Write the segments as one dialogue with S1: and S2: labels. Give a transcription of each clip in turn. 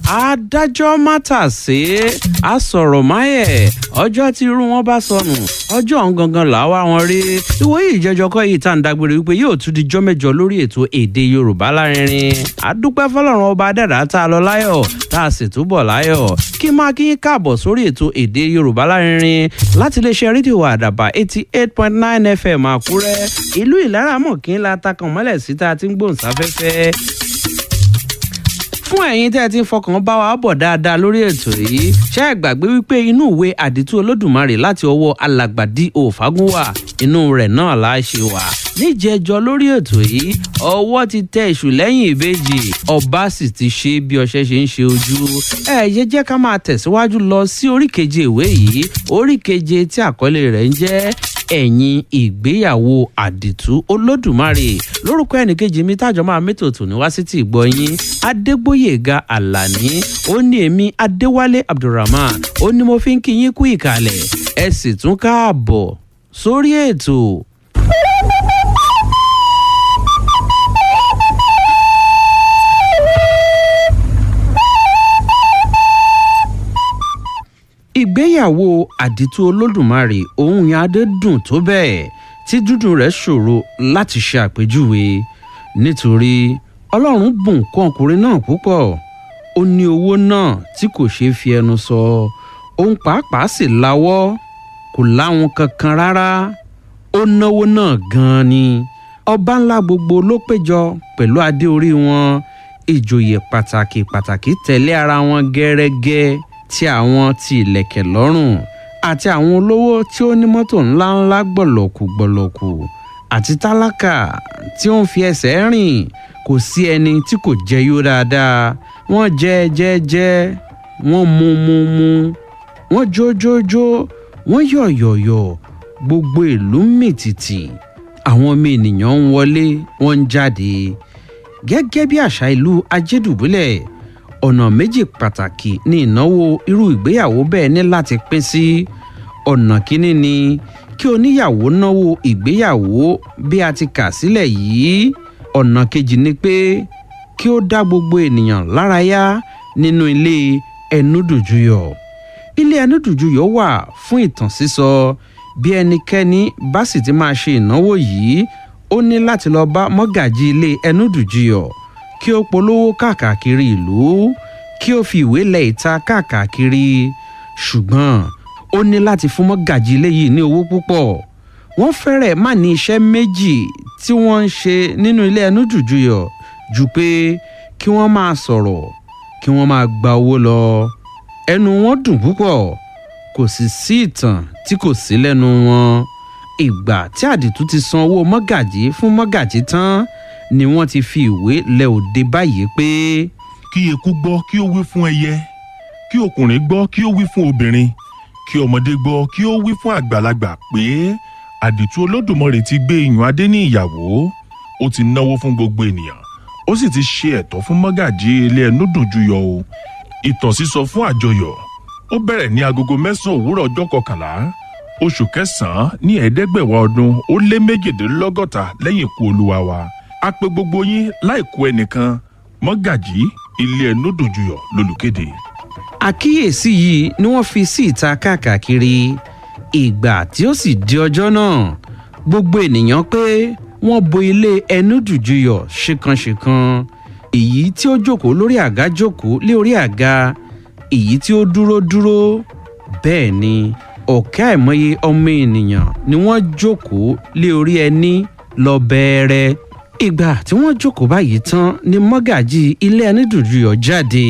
S1: adájọ́ mátàsé asọ̀rọ̀ máyẹ̀ ọjọ́ tí irú wọn bá sọnù ọjọ́ ọ̀hún gangan là wá wọn rí ìwòye ìjẹjọ kọ́ yìí tá à ń dágbére wípé yóò tún di jọ́ mẹ́jọ lórí ètò èdè yorùbá lárinrin àdúpẹ́ fọlọ́run ọba dàdá tá a lọ láyọ̀ tá a sì túbọ̀ láyọ̀ kí máa kí yín káàbọ̀ sórí ètò èdè yorùbá lárinrin láti iléeṣẹ́ rédíò àdàbà eighty eight point nine fm àkúrẹ́ ìlú ìlaramọ̀ kí n la takàn mọ́lẹ̀ sí tá a ti ń gbóhùnsáfẹ́fẹ́ fún ẹ̀yin tẹ́ ẹ ti ń fọkàn bá wa bọ̀ dáadáa lórí ètò yìí ṣé ẹ gbàgbé wípé inú ìwé àdìtú olódùmarè láti ọwọ́ alàgbàdì òfagúnwà inú rẹ̀ náà la ṣe wà níjẹjọ lórí ètò yìí ọwọ́ ti tẹ èṣù lẹ́yìn ìbejì ọba sì ti ṣe bí ọṣẹ ṣe ń ṣe ojú ẹ yẹ jẹ́ ká máa tẹ̀síwájú lọ sí oríkeje ìwé yìí oríkeje tí àkọlé rẹ̀ ń jẹ́ ẹ̀yìn ìgbéyàwó àdìtú olódùmarè lórúkọ ẹnìkejì mi tájọ máa mẹ́tò tò ní wá sí ti ìgbọ̀nyín adégbòyèga àlàní ó ní èmi adéwálé abdulrahman ó ní mo fi ń kí yín kú ìkàlẹ̀ ẹ sì tún káàbọ̀ sórí ètò. ìgbéyàwó àdìtú olódùmarè òun yẹn adé dùn tó bẹ́ẹ̀ tí dúdùn rẹ̀ ṣòro láti ṣe àpèjúwe nítorí ọlọ́run bùn kún ọkùnrin náà púpọ̀ ó ní owó náà tí kò ṣeé fi ẹnu sọ òun pàápàá sì láwọ́ kò láwọn kankan rárá ó náwó náà gan-an ni ọba ńlá gbogbo ló péjọ pẹ̀lú adé orí wọn ìjòyè pàtàkì pàtàkì tẹ̀lé ara wọn gẹ́rẹ́gẹ́ tí àwọn ti ìlẹ̀kẹ̀ lọ́rùn àti àwọn olówó tí ó ní mọ́tò ńláńlá gbọ̀lọ̀kù gbọ̀lọ̀kù àti tálákà tí ó ń fi ẹsẹ̀ rìn kò sí ẹni tí kò jẹ yó dáadáa wọ́n jẹ jẹ jẹ wọ́n mu mu mu wọ́n jó jó jó wọ́n yọ̀ yọ̀ yọ̀ gbogbo ìlú mìtìtì àwọn ọmọ ènìyàn ń wọlé wọ́n ń jáde gẹ́gẹ́ bí àṣà ìlú ajédùbúlẹ̀ ọ̀nà méjì pàtàkì ní ìnáwó irú ìgbéyàwó bẹ́ẹ̀ ní láti pín sí ọ̀nà kínní ni kí oníyàwó náwó ìgbéyàwó bí a ti kà sílẹ̀ yìí ọ̀nà kejì ni pé kí ó dá gbogbo ènìyàn lárayá nínú ilé ẹnúdùjúyọ̀ ilé ẹnúdùjúyọ̀ wà fún ìtàn sísọ bí ẹnikẹ́ni bá sì ti máa ṣe ìnáwó yìí ó ní láti lọ bá mọ́gàjì ilé ẹnúdùjúyọ̀ kí ó polówó káàkiri ìlú kí ó fi ìwé lẹ̀ ìta káàkiri ṣùgbọ́n ó ní láti fún mọ́gàjì ilé yìí ní owó púpọ̀ wọ́n fẹ́rẹ̀ má ní iṣẹ́ méjì tí wọ́n ń ṣe nínú ilé ẹnu jùjùyọ̀ ju pé kí wọ́n máa sọ̀rọ̀ kí wọ́n máa gba owó lọ ẹnu wọn dùn púpọ̀ kò sì sí ìtàn tí kò sí lẹ́nu wọn ìgbà tí àdìtú ti san owó mọ́gàjì fún mọ́gàjì tán ni wọ́n ti fi ìwé lẹ òde báyìí pé.
S2: kí eku gbọ́ kí ó wí fún ẹyẹ kí ọkùnrin gbọ́ kí ó wí fún obìnrin kí ọmọdé gbọ́ kí ó wí fún àgbàlagbà pé àdìtú olódùmarè ti gbé iyùn adé ní ìyàwó ó ti náwó fún gbogbo ènìyàn ó sì ti ṣe ẹ̀tọ́ fún mọ́gàjí ilé ẹnu dùnjúyọ o ìtàn sísọ fún àjọyọ̀ ó bẹ̀rẹ̀ ní agogo mẹ́sàn-án òwúrọ̀ ọjọ́ kọkànlá oṣù kẹsàn-án ní ẹ̀ẹ́dẹ́gbẹ̀wá ọdún ó lé méjìdínlọ́gọ́ta lẹ́yìn ikú olúwa wa a pe gbogbo yín láìkú ẹnìkan mọ́gàjí ilé ẹnu dùnjúyọ̀ lólùkéde.
S1: àkíyèsí yìí ni wọ́n fi sí ìta káàkiri ìgbà tí ó sì di ọjọ́ náà gbogbo ènìyàn pé wọ́n bo ilé ẹnu dùjúyọ̀ ṣìkanṣìkan èyí tí ó jókòó lórí àga jókòó lé orí àga èyí tí ó dúró dúró bẹ́ẹ̀ ni ọ̀kẹ́ àìmọye ọmọ ènìyàn ni wọ́n jókòó lé orí ẹní lọ bẹ́ẹ̀rẹ́ ìgbà tí wọ́n jókòó báyìí tán ni mọ́gàjì ilé ẹni dùjúyọ̀ jáde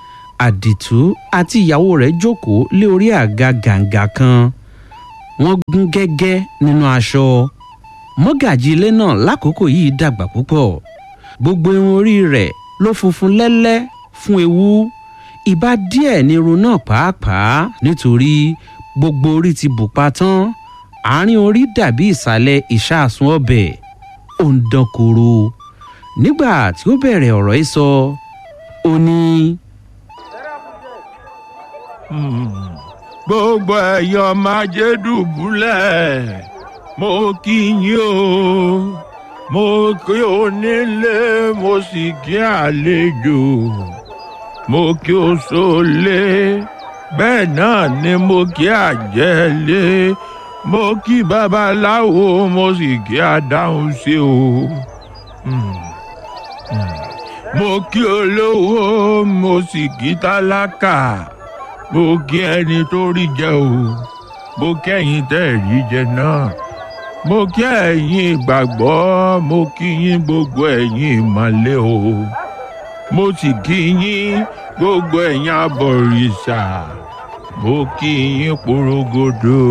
S1: àdìtú àti ìyàwó rẹ̀ jókòó lé orí àga gàǹgà kan wọ́n gún gẹ́gẹ́ nínú aṣọ mọ́gàjì ilé náà lákòókò yìí dàgbà púpọ̀ gbogbo irun orí rẹ̀ ló funfun lẹ́lẹ́ fún ewu ìbá díẹ̀ ní irun náà pàápàá nítorí gbogbo orí ti bù pa tán àárín orí dàbí ìsàlẹ̀ ìṣàsùn ọbẹ̀ ó ń dán koro nígbà tí ó bẹ̀rẹ̀ ọ̀rọ̀ yìí sọ ó ní.
S2: gbogbo ẹ̀yọ́ máa jẹ́ dùbúlẹ̀ mo kí yín o mo kí onílé mo sì kí àlejò mo kí o sólé bẹ́ẹ̀ náà ni mo kí àjẹ́lé mo kí babaláwo mo sì kí adáhùn sí o. Hmm. Hmm. mo kí olówó mo sì kí tálákà mo kí ẹni tó rí jẹ o mo kẹ́yìn tẹ́ ẹ̀ rí jẹ náà mo kí ẹ̀yin ìgbàgbọ́ mo kí yín gbogbo ẹ̀yin ìmọ̀lẹ́ o mo sì kí yín gbogbo ẹ̀yin abọ̀rìṣà mo kí yín porogodo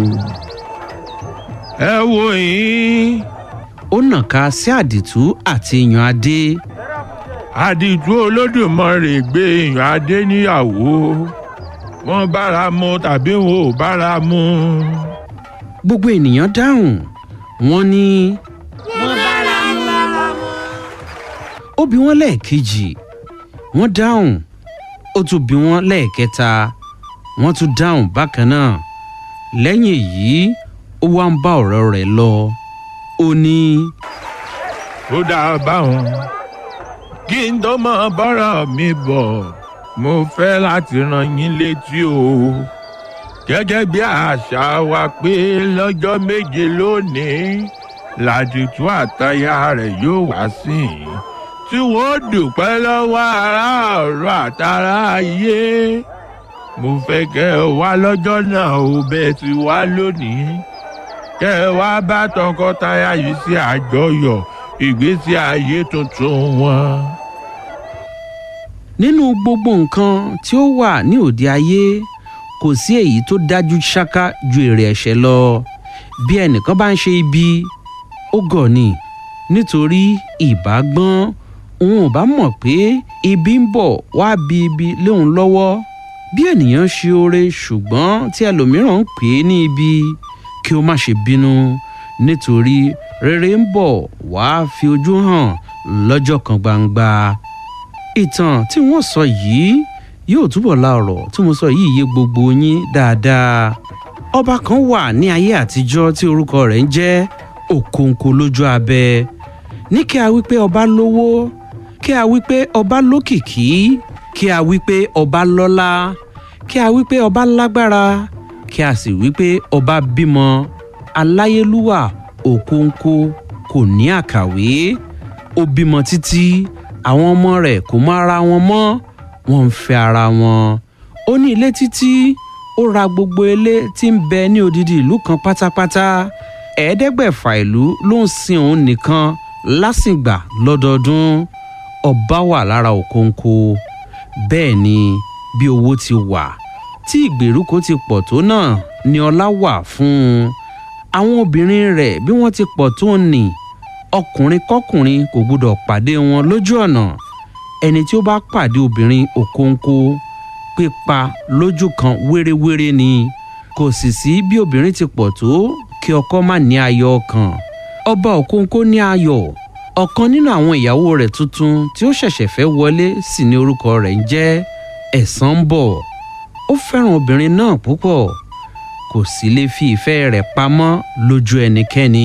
S2: ẹ wo yín
S1: ó nàka sí àdìtú àti yan adé
S2: àdìtú olódùmarè gbé èèyàn adé níyàwó wọn bára mu tàbí wọn ò bára mu
S1: gbogbo ènìyàn dáhùn wọ́n ní
S3: wọ́n bára mu.
S1: ó bi wọ́n lẹ́ẹ̀kejì wọ́n dáhùn ó tún bi wọ́n lẹ́ẹ̀kẹta wọ́n tún dáhùn bákan náà lẹ́yìn èyí ó wá ń bá ọ̀rọ̀ rẹ̀ lọ ó ní
S2: ó dáa báwọn kí n tó mọ bọ́rọ̀ mi bọ̀ mo fẹ́ láti rán yín létí o gẹ́gẹ́ bí àṣà wa pé lọ́jọ́ méje lónìí làdìtú àtayá rẹ̀ yóò wá sí i tí wọ́n dúpẹ́ lọ́wọ́ aráàlú àtàrà ayé mo fẹ́ kẹ́ ẹ wá lọ́jọ́ náà ó bẹ́ẹ̀ ti wá lónìí kẹ́ ẹ wá bá tọkọtaya yìí sí àjọyọ̀ ìgbésí ayé tuntun wọn.
S1: nínú gbogbo nǹkan tí ó wà ní òde ayé kò sí èyí tó dájú ṣáká ju èrè ẹ̀ṣẹ̀ lọ bí ẹnìkan bá ń ṣe ibi ó gọ̀ ni nítorí ìbágbọ́n òun ò bá mọ̀ pé ibi ń bọ̀ wá bí ibi léun lọ́wọ́ bí ènìyàn ṣe oore ṣùgbọ́n tí ẹlòmíràn ń pè é ní ibi kí ó má ṣe bínú nítorí rere ń bọ̀ wá fi ojú hàn lọ́jọ́ kan gbangba ìtàn tí wọ́n sọ yìí yóò túbọ̀ la ọ̀rọ̀ tí mo sọ yìí yé gbogbo yín dáadáa ọba kan wà ní ayé àtijọ́ tí orúkọ rẹ̀ ń jẹ́ òkòǹkò lójú abẹ ní kí a wí pé ọba lówó kí a wí pé ọba lókìkí kí a wí pé ọba lọ́lá kí a wí pé ọba lágbára kí a sì wí pé ọba bímọ aláyélúwà òkòǹkò kò ní àkàwé ó bímọ títí àwọn ọmọ rẹ̀ kò mọ ara wọn mọ́ wọ́n ń fẹ́ ara wọn ó ní ilé títí ó ra gbogbo ilé tí ń bẹ ní odidi ìlú kan pátápátá ẹ̀ẹ́dẹ́gbẹ̀fà ìlú ló ń sin òun nìkan lásìgbà lọ́dọọdún ọba wà lára òkóńkó bẹ́ẹ̀ ni bí owó ti wà tí ìgbèríko ti pọ̀ tó náà ni ọlá wà fún un àwọn obìnrin rẹ̀ bí wọ́n ti pọ̀ tó nì ọkùnrin kọkùnrin kò gbúdọ̀ pàdé wọn lójú ọ̀nà ẹni tí ó bá pàdé obìnrin òkóńkó pípa lójú kan wéréwéré ni kò sì sí bí obìnrin ti pọ̀ tó kí ọkọ má ní ayọ̀ ọkàn ọba òkóńkó ní ayọ̀ ọ̀kan nínú àwọn ìyàwó rẹ̀ tuntun tí ó ṣẹ̀ṣẹ̀ fẹ́ wọlé sì ni orúkọ rẹ̀ ń jẹ́ ẹ̀sán bọ̀ ó fẹ́ràn obìnrin náà púpọ̀ kò sì lè fi ìfẹ́ rẹ̀ pamọ́ lójú ẹnikẹ́ni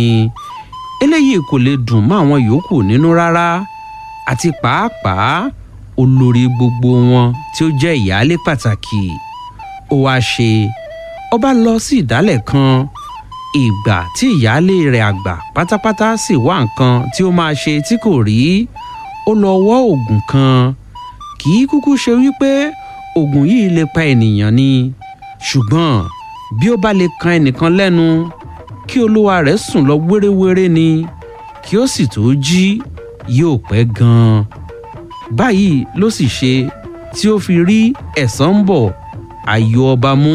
S1: eléyìí kò lè dùn mọ́ àwọn yòókù nínú rárá àti pàápàá olórí gbogbo wọn tí ó jẹ́ ìyáálé pàtàkì ó wáá ṣe ọba lọ sí ìdálẹ̀ kan ìgbà tí ìyáálé rẹ̀ àgbà pátápátá sì wá nǹkan tí ó máa ṣe tí kò rí ó lọ wọ́ oògùn kan kì í kúkú ṣe wípé oògùn yìí lè pa ènìyàn ni ṣùgbọ́n bí ó bá lè kan ẹnìkan lẹ́nu kí olúwa rẹ̀ sùn lọ wéréwéré ni kí ó sì tó jí yóò pẹ́ gan-an báyìí ló sì ṣe tí ó fi rí ẹ̀san ń bọ̀ ayọ̀ ọba mú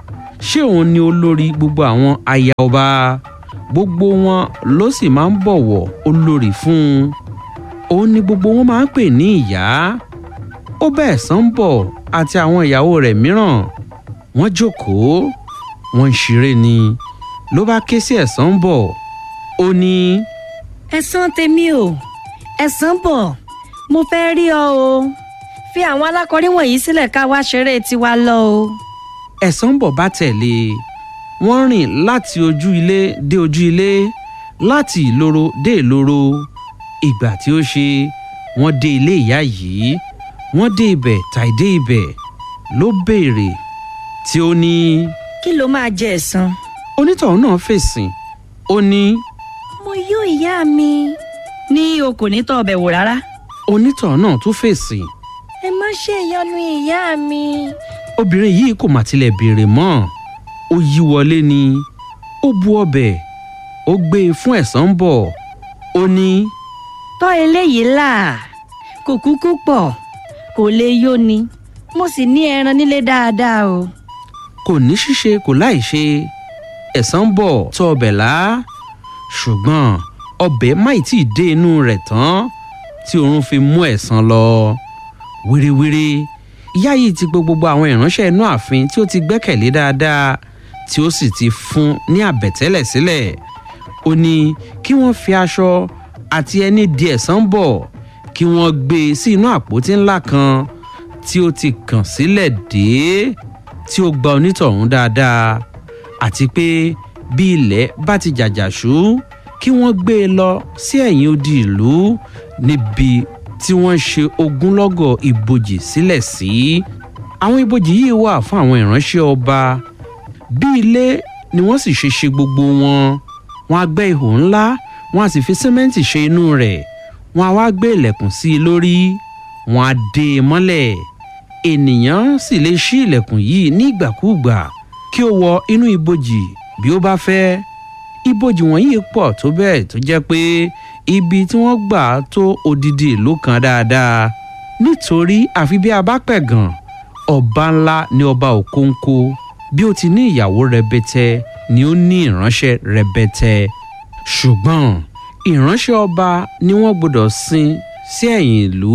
S1: ṣé òun ni olórí gbogbo àwọn aya ọba gbogbo wọn ló sì máa ń bọ̀wọ̀ olórí fún un òun ni gbogbo wọn máa ń pè ní ìyá ó bá ẹ̀san ń bọ̀ àti àwọn ìyàwó rẹ̀ mìíràn wọ́n jókòó wọ́n ń ṣeré ni ló bá ké sí ẹ̀san ń bọ̀ ó ní.
S3: ẹ̀san tèmi o ẹ̀san bọ̀ mo fẹ́ rí ọ o fi àwọn alákọ̀rí wọ̀nyí sílẹ̀ ká wá ṣeré tiwa lọ o.
S1: ẹ̀san ń bọ̀ bá tẹ̀lé e wọ́n rìn láti ojú ilé dé ojú ilé láti ìloro dé ìloro ìgbà tí ó ṣe wọ́n dé ilé ìyá yìí wọ́n dé ibẹ̀ tàì dé ibẹ̀ ló béèrè tí ó ní
S3: kí ló máa jẹ ẹ̀san.
S1: onítọ̀hún náà fèsì ó ní
S3: mo yó ìyá mi. ní o kò ní tọ́ ọbẹ̀ wò rárá.
S1: onítọ̀hún náà tún fèsì
S3: ẹ má ṣe ìyọnu ìyá mi.
S1: obìnrin yìí kò mà tilẹ̀ béèrè mọ́ ó yí wọlé ni ó bu ọbẹ̀ ó gbé e fún ẹ̀san ń bọ̀ ó ní
S3: tọ́ eléyìí là kò kúkú pọ̀ kò lè yó ni mo sì ní ẹran nílé dáadáa o.
S1: kò ní ṣíṣe kò láì ṣe ẹ̀san ń bọ̀ tó ọbẹ̀ lá ṣùgbọ́n ọbẹ̀ máì tí ì dé inú rẹ̀ tán tí oorun fi mú ẹ̀san lọ wíríwírí ìyá yìí ti gbọ́ gbogbo àwọn ìránṣẹ́ inú ààfin tí ó ti gbẹ́kẹ̀lé dáadáa tí ó sì ti fún ní àbẹ̀tẹ́lẹ̀ sílẹ̀ ó ní kí wọ́n fi aṣọ àti ẹni di ẹ̀san bọ̀ kí wọ́n gbé e sí inú àpótí ńlá kan tí ó ti kàn sílẹ̀ dé tí ó gba onítọ̀hún dáadáa àti pé bí ilẹ̀ bá ti jàjàṣú kí wọ́n gbé e lọ sí ẹ̀yìn odi ìlú níbi tí wọ́n ṣe ogúnlọ́gọ̀ ibojì sílẹ̀ sí. àwọn ibojì yìí wà fún àwọn ìránṣẹ́ ọba bí ilé ni wọ́n sì ṣe ṣe gbogbo wọn wọ́n á gbẹ́ ihò ńlá wọ́n á sì fi símẹ́ǹtì ṣe inú rẹ̀ wọ́n á wá gbé ilẹ̀kùn sí i lórí wọ́n á dé e mọ́lẹ̀ ènìyàn sì lè ṣí ilẹ̀kùn yìí ní ìgbàkúùgbà kí ó wọ inú ibojì bí ó bá fẹ́ ibojì wọ̀nyí pọ̀ tó bẹ́ẹ̀ tó jẹ́ pé ibi tí wọ́n gbà tó odidi ìlú kan dáadáa nítorí àfi bí a bá pẹ̀gàn ọba ńlá ni ọba òkóńkó bí ó ti ní ìyàwó rẹbẹtẹ ni ó ní ìránṣẹ́ rẹbẹtẹ ṣùgbọ́n ìránṣẹ́ ọba ni wọ́n gbọ́dọ̀ sin sí ẹ̀yìn ìlú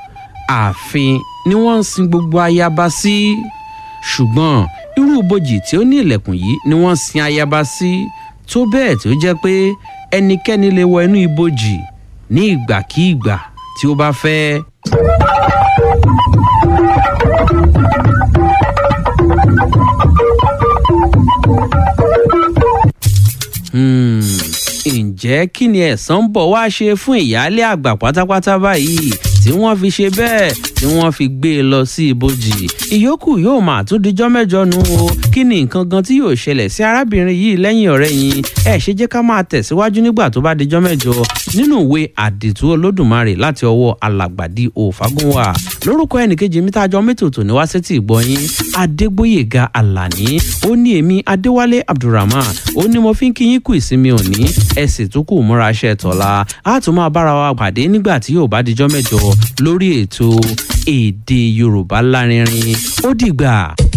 S1: ààfin ni wọ́n ń sin gbogbo ayaba sí ṣùgbọ́n irú ibojì tí ó ní ilẹ̀kùn yìí ni wọ́n sin ayaba sí tó bẹ́ẹ̀ tó jẹ́ pé ẹnikẹ́ni lè wọ inú ibojì ní ìgbàkíìgbà tí ó bá fẹ́. Hmm, ǹjẹ́ kí ni ẹ̀san ń bọ̀ wá ṣe fún ìyáálé àgbà pátápátá báyìí tí wọ́n fi ṣe bẹ́ẹ̀ tí wọ́n fi gbé e lọ sí ibojì ìyókù yóò máa tún dijọ́ mẹ́jọ nu o kí ni nǹkan gan tí yóò ṣẹlẹ̀ sí arábìnrin yìí lẹ́yìn ọ̀rẹ́ yìí ẹ ṣe jẹ́ ká máa tẹ̀síwájú nígbà tó bá dijọ́ mẹ́jọ nínú ìwé àdìtú olódùmarè láti ọwọ́ alàgbàdì òfagúnwà lórúkọ ẹnìkejì mi tá a jọ mẹ́tòtò ní wá sétí ìgbọ́yín adégbóyèga àlàní ó ní èmi adéwálé abdulrahman ó ní mo fi ń kí yín kú ìsinmi òní ẹ sì tún kù múra ṣe tọ̀la á tún máa bára wa pàdé nígbà tí yóò bá dijọ́ mẹ́jọ lórí ètò èdè yorùbá lárinrin ó dìgbà.